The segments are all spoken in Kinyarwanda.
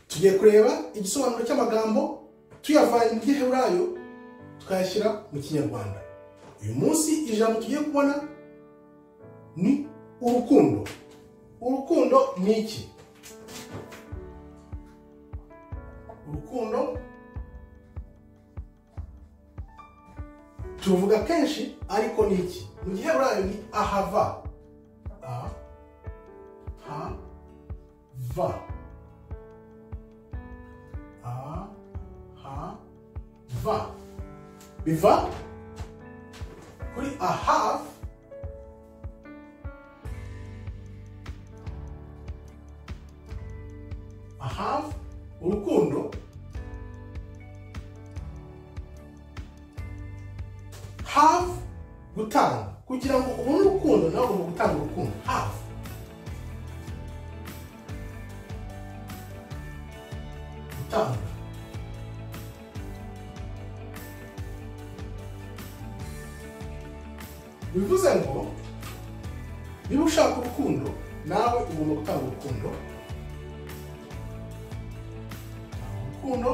tugiye kureba igisobanuro cy'amagambo tuyavanye mu giheburayo tukayashyira mu kinyarwanda uyu munsi ijambo tugiye kubona ni urukundo urukundo ni iki urukundo turuvuga kenshi ariko ni iki mu giheburayo ni ahava ahava ahava biva kuri ahava ahava urukundo have gutanga kugira ngo ubone urukundo nawe ugomba gutanga urukundo have gutanga bivuze ngo niba ushaka urukundo nawe ugomba gutanga urukundo urukundo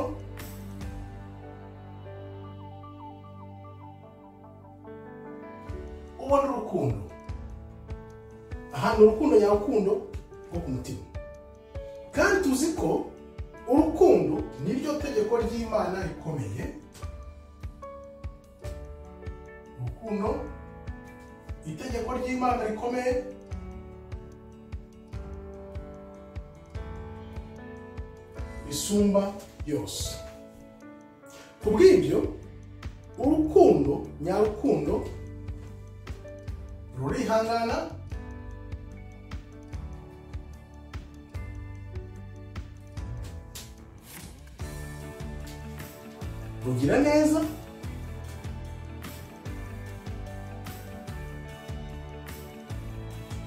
ubona urukundo ahantu urukundo nyarukundo rwo ku mutima kandi tuzi ko urukundo niryo tegeko ry'imana rikomeye urukundo itegeko ry'imana rikomeye risumba yose ku bw'ibyo urukundo nyarukundo rurihangana rugira neza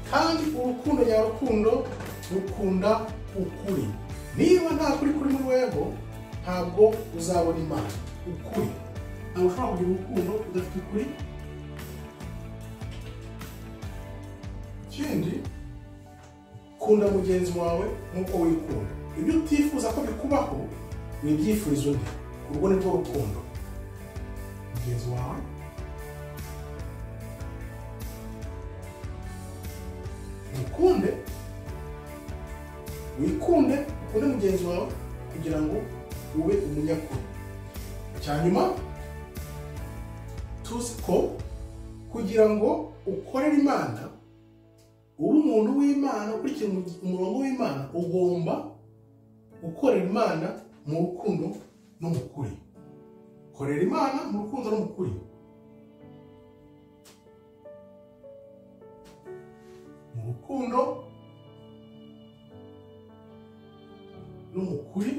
kandi urukundo nyarukundo rukunda ukuri niba nta kuri kuri muri weho ntabwo uzabona imana ukuri ntabwo ushobora kugira urukundo udafite ukuri ikindi kunda mugenzi wawe nk'uko wikunda ibyo utifuza ko bikubaho ni ibyifurizo bye urwo ni rwo rukundo mugenzi wawe wikunde wikunde ukunde mugenzi wawe kugira ngo ube umunyakuri cyanyuma tuzi ko kugira ngo ukorere imana uba umuntu w'imana ukurikira umurongo w'imana ugomba gukorera imana mu rukundo no mu kuri korera imana mu rukundo no mu kuri mu rukundo no mu kuri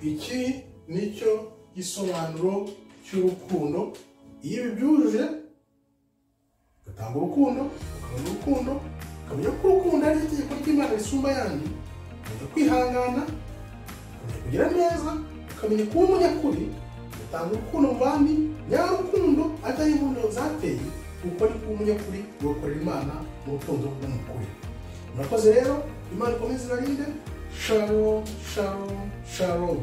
iki nicyo gisobanuro cy'urukundo iyo bibyujuje ugatanga urukundo ukabona urukundo ukamenya ko urukundo ari itegeko ry'imana risumba ayandi ukamenya kwihangana ukamenya kugira neza ukamenya kuba umunyakuri ugatanga urukundo mu bandi nyarukundo atari imbundo zateye kuko ni kuba umunyakuri ugakorera imana mu rukundo n'umukuri murakoze rero imana ikomeze ibarinde shalom shalom shalom